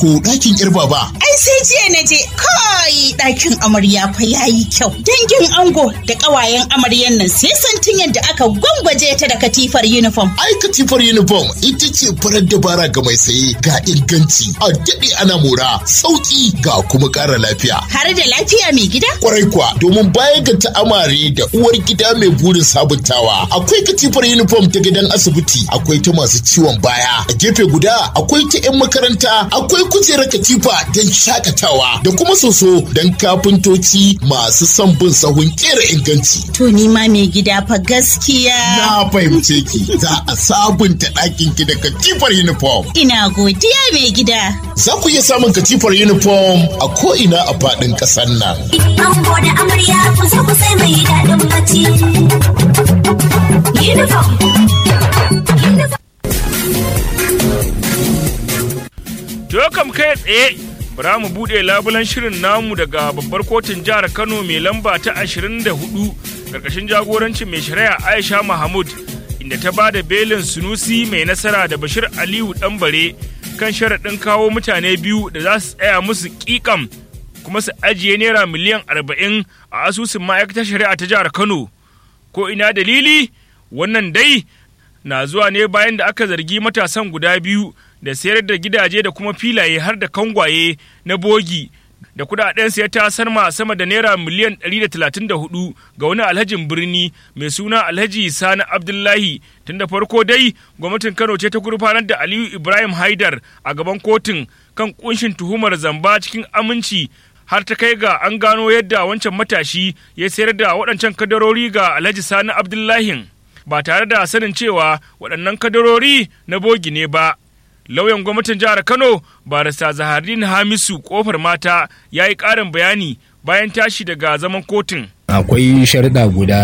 ko ɗakin yar baba? Ai sai jiya na je kai ɗakin amarya fa yayi kyau. Dangin ango da ƙawayen amaryan nan sai santin yadda aka gwangwaje ta da katifar uniform. Ai katifar uniform ita ce farar dabara ga mai saye ga inganci a daɗe ana mora sauƙi ga kuma ƙara lafiya. Har da lafiya mai gida? Kwarai kuwa domin baya ga ta'amare da uwar gida mai burin sabuntawa akwai katifar uniform ta gidan asibiti akwai ta masu ciwon baya a gefe guda akwai ta 'yan makaranta akwai kujerar katifa don shakatawa da kuma soso don kafintoci masu son bin sahun kera inganci. To ni ma mai gida fa gaskiya. Na fahimce ki za a sabunta ɗakin ki da katifar uniform. Ina godiya mai gida. Za ku iya samun katifar uniform a ko'ina a faɗin ƙasar nan. Ango da amarya ku zo ku sai mai daɗin bacci. Uniform. To kam kai tsaye bara mu buɗe labulan shirin namu daga babbar kotun jihar Kano mai lamba ta 24 karkashin jagorancin mai shari'a Aisha Mahmud inda ta ba da belin Sunusi mai nasara da Bashir Aliyu Ɗanbare kan sharaɗin kawo mutane biyu da za su tsaya musu ƙiƙam kuma su ajiye naira miliyan 40 a asusun ma'aikatar shari'a ta jihar Kano. Ko ina dalili wannan dai na zuwa ne bayan da aka zargi matasan guda biyu da sayar da gidaje da kuma filaye har da kangwaye na bogi da kudaden ya ta sarma sama da naira miliyan 134 ga wani alhajin birni mai suna alhaji sani abdullahi tun da farko dai gwamnatin kano ce ta gurfanar da aliyu ibrahim haidar a gaban kotun kan kunshin tuhumar zamba cikin aminci har ta kai ga an gano yadda wancan matashi ya sayar da waɗancan kadarori ga alhaji sani abdullahin ba tare da sanin cewa waɗannan kadarori na bogi ne ba lauyan gwamnatin jihar kano barista zaharin hamisu kofar mata ya yi ƙarin bayani bayan tashi daga zaman kotun akwai sharuɗa guda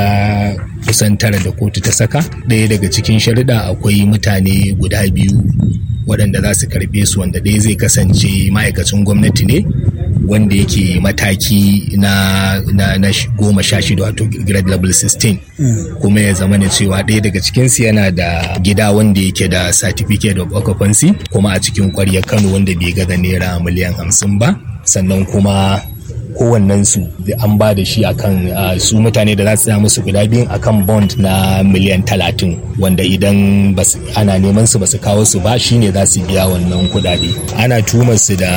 kusan tara da kotu ta saka ɗaya daga cikin sharuɗa akwai mutane guda biyu waɗanda za su karɓe su wanda ɗaya zai kasance ma'aikacin gwamnati ne wanda yake mataki na, na, na goma sha shida wato grade level 16 kuma ya zama cewa ɗaya daga cikinsu yana da gida wanda yake da certificate of occupancy kuma a cikin ƙwaryar kano wanda bai gaza naira miliyan hamsin ba sannan kuma kowannensu an ba da shi akan su mutane da za su tsaya musu guda biyun akan bond na miliyan talatin wanda idan ana neman su basu kawo su ba shine za su biya wannan kudade ana tumar su da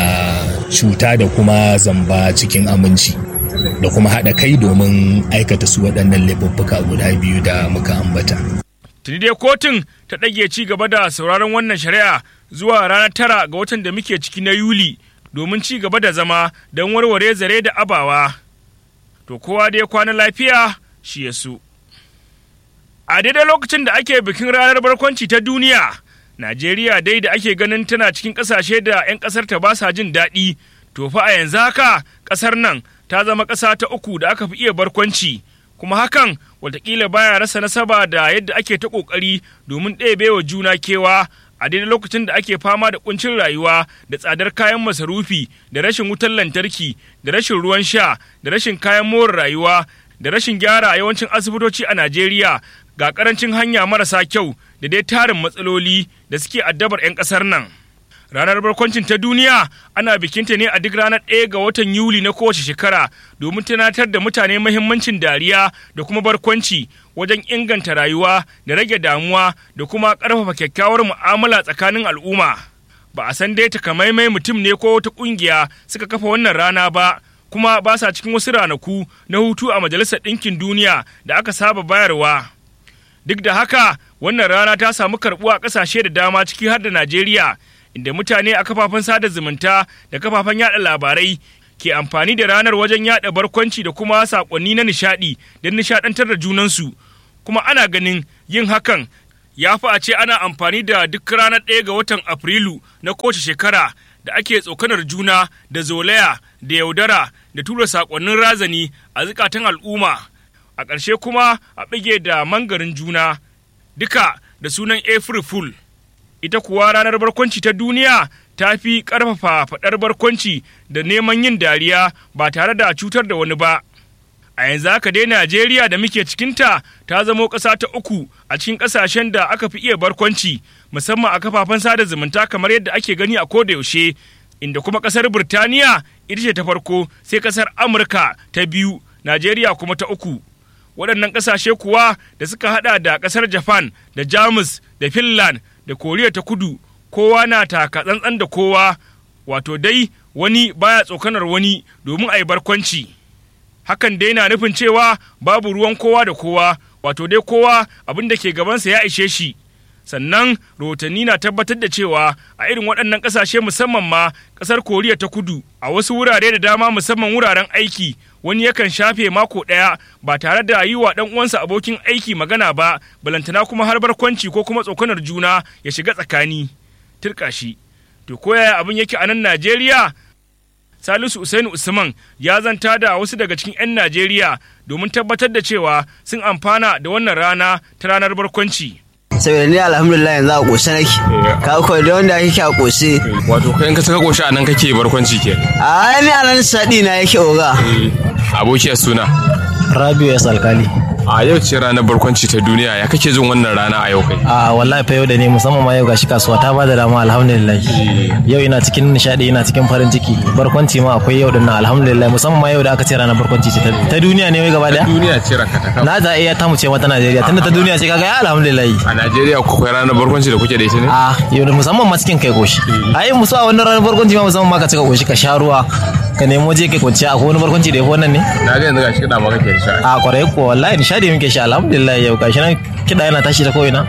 cuta da kuma zamba cikin aminci da kuma haɗa kai domin aikata su waɗannan laifuffuka guda biyu da muka ambata. tuni dai kotun ta ɗage ci gaba da sauraron wannan shari'a zuwa ranar tara ga watan da muke ciki na yuli domin ci gaba da zama don warware zare da abawa. To kowa dai kwana lafiya shi ya su. A daidai lokacin da ake bikin ranar barkwanci ta duniya, Najeriya dai da ake ganin tana cikin ƙasashe da 'yan ƙasar ta ba sa jin daɗi, to fa a yanzu haka ƙasar nan ta zama ƙasa ta uku da aka fi iya barkwanci, kuma hakan watakila baya rasa nasaba da yadda ake ta ƙoƙari domin ɗebe wa juna kewa a daidai lokacin da ake fama da kuncin rayuwa da tsadar kayan masarufi da rashin wutar lantarki da rashin ruwan sha da rashin kayan more rayuwa da rashin gyara yawancin asibitoci a Najeriya ga karancin hanya marasa kyau da dai tarin matsaloli da suke addabar 'yan ƙasar nan. Ranar barkwancin ta duniya ana bikinta ne a duk ranar ɗaya ga watan Yuli na kowace shekara domin tunatar da mutane mahimmancin dariya da kuma barkwanci wajen inganta rayuwa da rage damuwa da kuma ƙarfafa kyakkyawar mu'amala tsakanin al'umma. Ba a san dai takamaimai mutum ne ko wata ƙungiya suka kafa wannan rana ba, kuma ba sa cikin wasu ranaku na hutu a Majalisar Ɗinkin Duniya da aka saba bayarwa. Duk da haka, wannan rana ta samu karɓuwa a ƙasashe da dama ciki har da Najeriya, inda mutane a kafafen sada zumunta da kafafen yada labarai ke amfani da ranar wajen yada barkwanci da kuma sakonni na nishadi don nishadantar da junansu kuma ana ganin yin hakan ya fi a ce ana amfani da duk ranar ɗaya ga watan afrilu na kowace shekara da ake tsokanar juna da zolaya da yaudara da tura sakonnin razani a zukatan al'umma a ƙarshe kuma a bige da mangarin juna duka da sunan april fool ita kuwa ranar barkwanci ta duniya ta fi ƙarfafa faɗar barkwanci da neman yin dariya ba tare da cutar da wani ba. A yanzu haka dai Najeriya da muke cikinta ta zamo ƙasa ta uku a cikin ƙasashen da aka fi iya barkwanci musamman a kafafen sada zumunta kamar yadda ake gani a koda yaushe inda kuma ƙasar Birtaniya ita ce ta farko sai ƙasar Amurka ta biyu, Najeriya kuma ta uku. Waɗannan ƙasashe kuwa da suka haɗa da ƙasar Japan da Jamus da Finland da Koriya ta kudu kowa na taka tsantsan da kowa wato dai wani baya tsokanar wani domin a yi barkwanci. Hakan dai na nufin cewa babu ruwan kowa da kowa wato dai kowa abin da ke gabansa ya ishe shi. sannan rahotanni na tabbatar da cewa a irin waɗannan ƙasashe musamman ma ƙasar koriya ta kudu a wasu wurare da dama musamman wuraren aiki wani yakan shafe mako ɗaya ba tare da yi wa ɗan uwansa abokin aiki magana ba balantana kuma har barkwanci ko kuma tsokanar juna ya shiga tsakani turka shi to ko yaya abin yake a nan najeriya Salisu Usainu Usman ya zanta da wasu daga cikin 'yan Najeriya domin tabbatar da cewa sun amfana da wannan rana ta ranar barkwanci. saboda ni alhamdulillah yanzu a ƙoshe nake ka kawai da wanda kake a ƙoshe Wato kai in ka saka koshi a nan kake barkwanci ke. a ni a nan saɗi na yake oga Abokiyar suna. Rabiu ya alkali. A yau ce ranar barkwanci ta duniya ya kake jin wannan rana a yau kai. A wallahi fa yau da ne musamman ma yau gashi kasuwa ta bada dama alhamdulillah. Yau ina cikin nishadi ina cikin farin ciki. Barkwanci ma akwai yau din nan alhamdulillah musamman ma yau da aka ce ranar barkwanci ce ta- ta duniya ne wai gaba daya. Duniya ce ranka ta kama. Na za iya ta mu ce mata Najeriya tunda ta duniya ce kaga ya alhamdulillah. A Najeriya ku akwai ranar barkwanci da kuke da ita ne? A yau da musamman ma cikin kai koshi. Ai musu a wannan ranar barkwanci ma musamman ma ka cika koshi ka sha ruwa ka nemo waje kai kwanciya akwai wani barkwanci da ya fi wannan ne? Na ga yanzu gashi kiɗa ma kake sha. A kwarai ko wallahi nishadi muke sha alhamdulillah yau gashi nan kiɗa yana tashi ta ko'ina.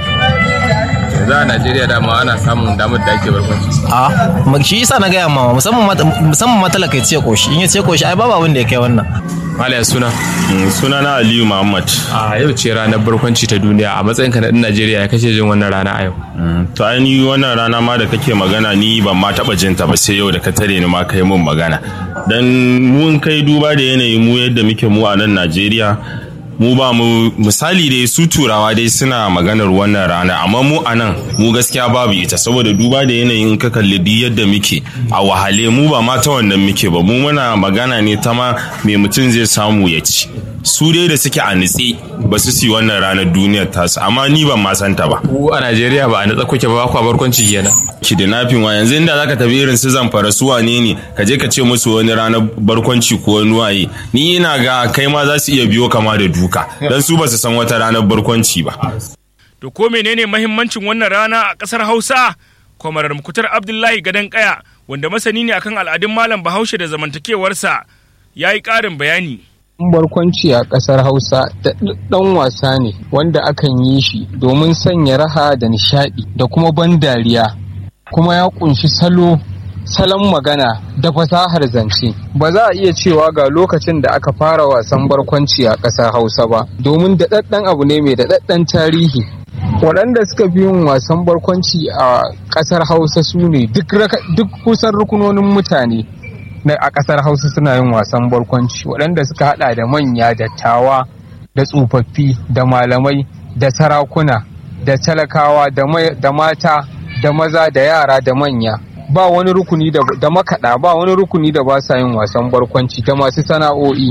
Yanzu a Najeriya dama ana samun damar da ake barkwanci. a ma- shi yasa na gaya mama musamman ma musamman ma talaka ya ce koshi in ya ce koshi ai babu abin da ya kai wannan Malaya suna. sunana aliyu muhammad A yau ce ranar barkwanci ta duniya a matsayinka na ɗan Najeriya ya kake jin wannan rana a yau. to ainihi wannan rana ma da kake magana ni ban ma taba jin ta ba sai yau da ka tare ni ma kai mun magana dan mun kai duba da yanayi mu yadda muke mu a nan najeriya mu ba mu misali dai su turawa dai suna maganar wannan rana amma mu a nan mu gaskiya babu ita saboda duba da yanayin ka kalli duk yadda muke a wahale mu ba ma ta wannan muke ba mu muna magana ne ta ma me mutum zai samu ya ci su dai da suke a nitse ba su si wannan ranar duniyar tasu amma ni ban ma santa ba Ku a Najeriya ba a natsa kuke ba kwa barkwanci kenan. kidnapping wa yanzu inda zaka tafi irin su zamfara su wane ne ka je ka ce musu wani ranar barkwanci ko wani waye ni ina ga kai ma za su iya biyo kama da duka dan su ba su san wata ranar barkwanci ba To ko menene mahimmancin wannan rana a ƙasar Hausa? Kwamarar Mukutar Abdullahi Gadon Kaya, wanda masani ne akan al'adun Malam Bahaushe da zamantakewarsa, ya yi ƙarin bayani. barkwanci a ƙasar Hausa da ɗan wasa ne wanda akan yi shi domin sanya raha da nishaɗi da kuma ban dariya kuma ya ƙunshi salo salon magana da fasahar zance ba za a iya cewa ga lokacin da aka fara wasan barkwanci a ƙasar Hausa ba domin daɗaɗɗen abu ne mai daɗaɗɗen tarihi waɗanda suka fi yin wasan barkwanci a ƙasar Hausa su ne duk raka- duk kusan rukunonin mutane na a ƙasar Hausa suna yin wasan barkwanci waɗanda suka haɗa da manya dattawa da tsofaffi da malamai da sarakuna da talakawa da mai- da mata da maza da yara da manya ba wani rukuni da, da makaɗa ba wani rukuni da ba sa yin wasan barkwanci da masu sana'o'i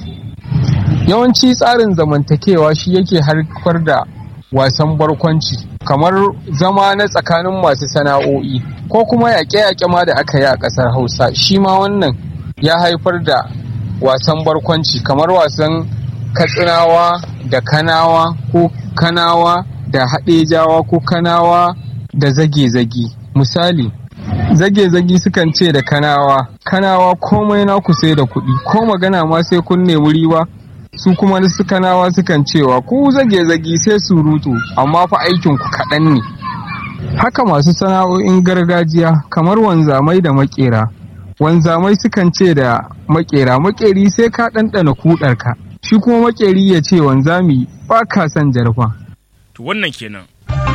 yawanci tsarin zamantakewa shi yake haifar da wasan barkwanci kamar zama na tsakanin masu sana'o'i ko kuma yaƙe-yaƙe ma da aka yi a ƙasar hausa shi ma wannan ya haifar da wasan barkwanci kamar wasan katsinawa da kanawa ko kanawa da haɗejawa ko kanawa da zage-zage misali zage-zage sukan ce da kanawa kanawa komai naku sai da kuɗi ko magana ma sai kun nemi riba su kuma su kanawa sukan cewa ku zage-zage sai surutu amma fa aikin ku kaɗan ne haka masu sana'o'in gargajiya kamar wanzamai da makera wanzamai sukan ce da makera makeri sai ka ɗanɗana kuɗarka shi kuma makeri ya ce wanzami ba ka son jarfa To wannan kenan.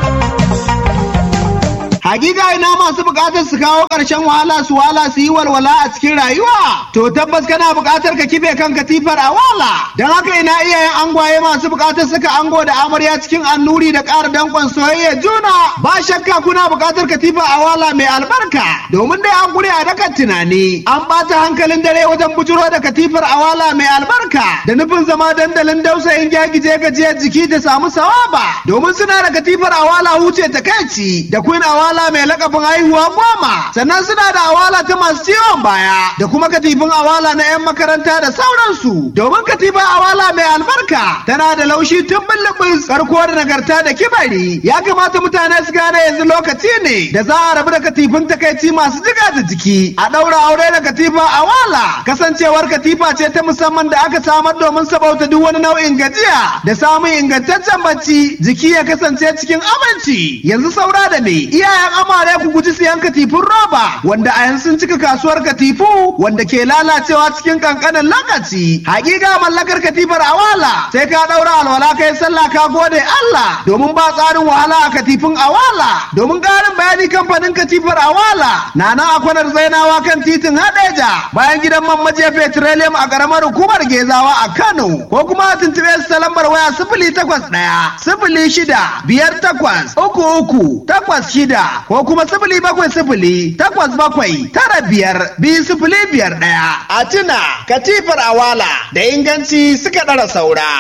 Hakika ina masu bukatar su kawo ƙarshen wahala su wala su yi walwala a cikin rayuwa. To tabbas kana bukatar ka kife kan katifar a wala. Don haka ina iyayen angwaye masu bukatar suka ango da amarya cikin annuri da ƙara danƙon soyayya juna. Ba shakka kuna bukatar katifa a wala mai albarka. Domin dai an gure a dakan tunani. An ɓata hankalin dare wajen bujuro da katifar a wala mai albarka. Da nufin zama dandalin dausayin gyagije gajiyar jiki da samu sawaba. Domin suna da katifar a wala huce takaici da queen a wala awala mai lakabin haihuwa goma sannan suna da awala ta masu ciwon baya da kuma katifin awala na 'yan makaranta da sauransu domin katifin awala mai albarka tana da laushi tun bullubus karko da nagarta da kibari ya kamata mutane su gane yanzu lokaci ne da za a rabu da katifin takaici masu jiga da jiki a ɗaura aure da katifa awala kasancewar katifa ce ta musamman da aka samar domin sabauta duk wani nau'in gajiya da samun ingantaccen bacci jiki ya kasance cikin aminci yanzu saura da me iyayen amare ku guji siyan katifun roba wanda a yanzu sun cika kasuwar katifu wanda ke lalacewa cikin kankanin lokaci hakika mallakar katifar awala sai ka daura alwala kai sallah ka gode Allah domin ba tsarin wahala a katifin awala domin karin bayani kamfanin katifar awala na nan a kwanar zainawa kan titin hadeja bayan gidan man maje petroleum a karamar hukumar gezawa a Kano ko kuma a tuntube su ta lambar waya sifili takwas ɗaya sifili shida biyar takwas uku uku takwas shida ko kuma sifili bakwai sifili takwas bakwai tara biyar biyu sifili biyar ɗaya. A tuna katifar awala da inganci suka ɗara saura.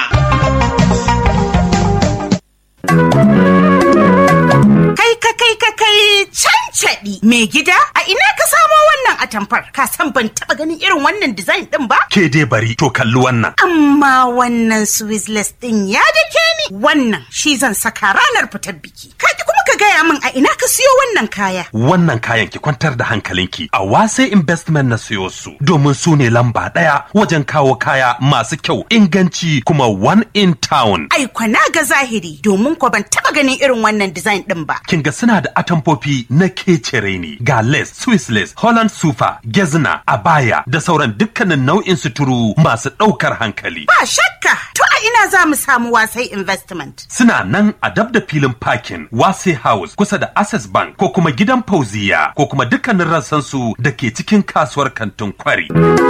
Kai ka kai ka kai cancaɗi mai gida a ina ka samo wannan atamfar ka san ban taɓa ganin irin wannan design ɗin ba? Ke dai bari to kalli wannan. Amma wannan Swizzless ɗin ya dake ni wannan shi zan saka ranar fitar biki. Ka ki kuma ka gaya min a ina ka siyo wannan kaya. Wannan kayan ki kwantar da hankalinki a wase investment na siyo su domin su ne lamba ɗaya wajen kawo kaya masu kyau inganci kuma one in town. Ai kwana ga zahiri domin ko ban taɓa ganin irin wannan design ɗin ba. Kin ga suna da atamfofi na kecere ne ga lace, Swiss lace, Holland super, gezna, abaya da sauran dukkanin nau'in suturu masu ɗaukar hankali. Ba shakka to a ina za mu samu wasai investment. Suna nan a dab da filin parking Wase House kusa da Access Bank ko kuma gidan Fauziya ko kuma dukkanin rassansu da ke cikin kasuwar kantin kwari.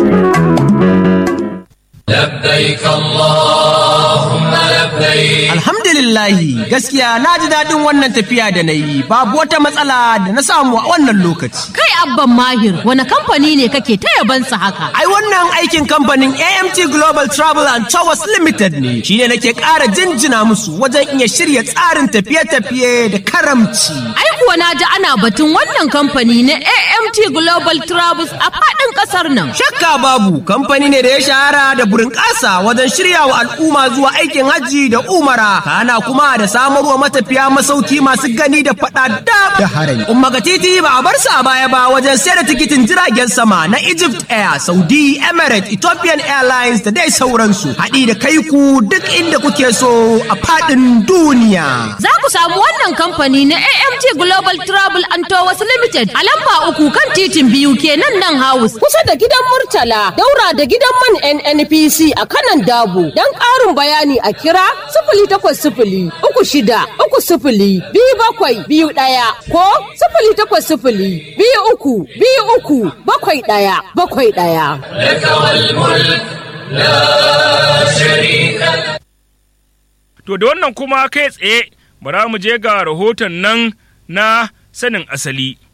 لبيك اللهم لبيك Alhamdulillahi gaskiya na ji daɗin wannan tafiya da na yi babu wata matsala da na samu a wannan lokaci. Kai abban mahir wani kamfani ne kake ta yabansa haka? Ai wannan aikin kamfanin AMT Global Travel and Towers Limited ne shi ne nake ƙara jinjina musu wajen iya shirya tsarin tafiye-tafiye da karamci. Ai kuwa na ji ana batun wannan kamfani na AMT Global Travels a faɗin ƙasar nan. Shakka babu kamfani ne da ya shahara da burin ƙasa wajen shirya wa al'umma zuwa aikin hajji da umara kana kuma da samarwa matafiya masauki masu gani da faɗa da da harami. Umma ga titi ba a bar sa a baya ba wajen sayar da tikitin jiragen sama na Egypt Air, Saudi, Emirates, Ethiopian Airlines da dai sauransu. Haɗi da kai ku duk inda kuke so a faɗin duniya. Za ku samu wannan kamfani na AMT Global Travel and Tours Limited a lamba uku kan titin biyu kenan nan house. Kusa da gidan Murtala, daura da gidan man NNPC a kanan dabu. Don ƙarin bayani a kira sifili takwas sifili uku shida uku sifili biyu bakwai biyu ɗaya ko sifili takwas sifili biyu uku biyu uku bakwai ɗaya bakwai ɗaya. لك والملك لا شريك لك To da wannan kuma kai tsaye bara mu je ga rahoton nan na sanin asali.